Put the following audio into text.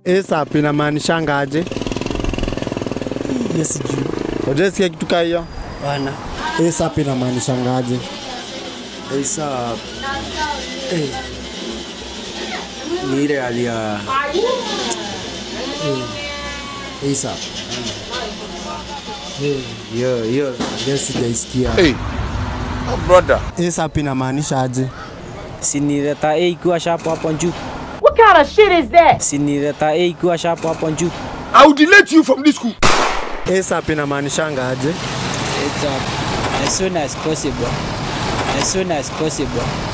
ASAP inamaanisha aje? Yes, sijui. Hujasikia kitu kaa hiyo? Bana. ASAP inamaanisha aje? ASAP. Eh. Ni ile hali ya ASAP. hiyo hiyo Yes, sijaisikia. Hey, brother. ASAP inamaanisha aje? sinileta A ikiwa sharp hapo juu. What kind of shit is that? Sinileta A ikiwa sharp hapo juu. I will delete you from this school. ASAP inamaanisha aje? ASAP. As soon as possible. As soon as possible.